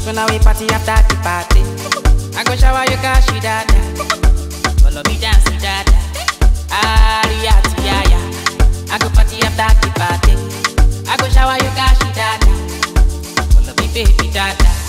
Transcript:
So now we party after the party. I go shower you cash dada. Follow me dance dada. Aria tiaya. I go party after the party. I go shower you cash dada. Follow me baby dada.